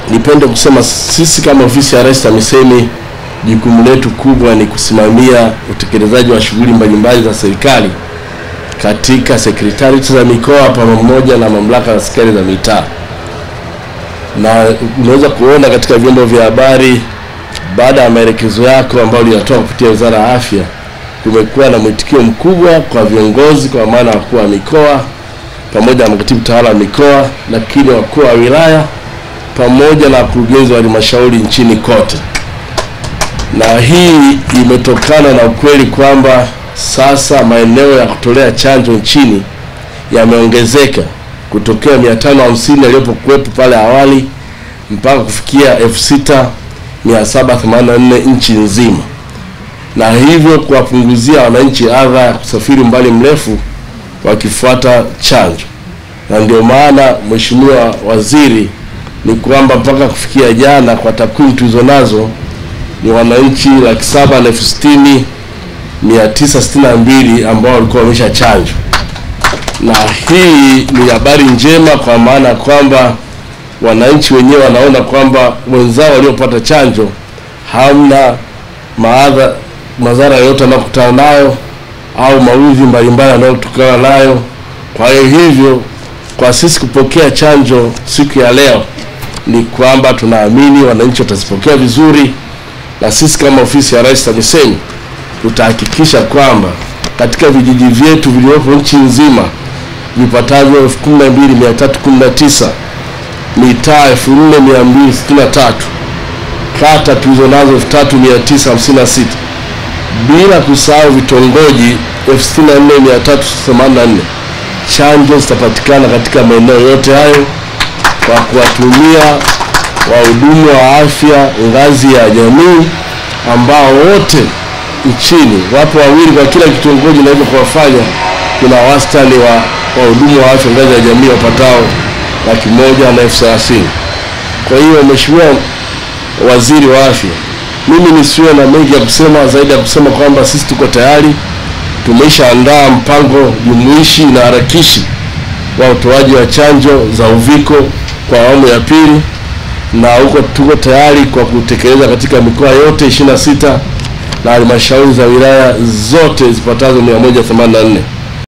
nipende kusema sisi kama ofisi ya Rais TAMISEMI jukumu letu kubwa ni kusimamia utekelezaji wa shughuli mbalimbali za serikali katika sekretarieti za mikoa pamoja na mamlaka za serikali za mitaa, na unaweza kuona katika vyombo vya habari, baada ya maelekezo yako ambayo linatoa kupitia Wizara ya Afya, kumekuwa na mwitikio mkubwa kwa viongozi, kwa maana wakuu wa mikoa pamoja na makatibu tawala wa mikoa, lakini wakuu wa wilaya pamoja na wakurugenzi wa halmashauri nchini kote na hii imetokana na ukweli kwamba sasa maeneo ya kutolea chanjo nchini yameongezeka kutokea 550 yaliyokuwepo pale awali mpaka kufikia 6784 nchi nzima, na hivyo kuwapunguzia wananchi adha ya kusafiri umbali mrefu wakifuata chanjo. Na ndio maana Mheshimiwa Waziri, ni kwamba mpaka kufikia jana kwa takwimu tulizo nazo ni wananchi laki saba na elfu sitini mia tisa sitini na mbili ambao walikuwa wamesha chanjwa, na hii ni habari njema kwa maana ya kwamba wananchi wenyewe wanaona kwamba wenzao waliopata chanjo hamna maadha madhara yoyote wanayokutana nayo au maudhi mbalimbali yanayotokana nayo. Kwa hiyo hivyo, kwa sisi kupokea chanjo siku ya leo ni kwamba tunaamini wananchi watazipokea vizuri na sisi kama ofisi ya Rais TAMISEMI tutahakikisha kwamba katika vijiji vyetu vilivyopo nchi nzima vipatavyo 12319 mitaa 4263 kata tulizo nazo 3956 bila kusahau vitongoji 64384 chanjo zitapatikana katika maeneo yote hayo kwa kuwatumia wahudumu wa afya ngazi ya jamii ambao wote nchini wapo wawili kwa kila kitongoji, na hivyo kuwafanya kuna wastani wa wahudumu wa afya ngazi ya jamii wapatao laki moja na elfu thelathini. Kwa hiyo Mheshimiwa Waziri wa Afya, mimi nisiwe na mengi ya kusema zaidi ya kusema kwamba sisi tuko tayari, tumeshaandaa mpango jumuishi na harakishi wa utoaji wa chanjo za uviko kwa awamu ya pili na huko tuko tayari kwa kutekeleza katika mikoa yote 26 na halmashauri za wilaya zote zipatazo 184.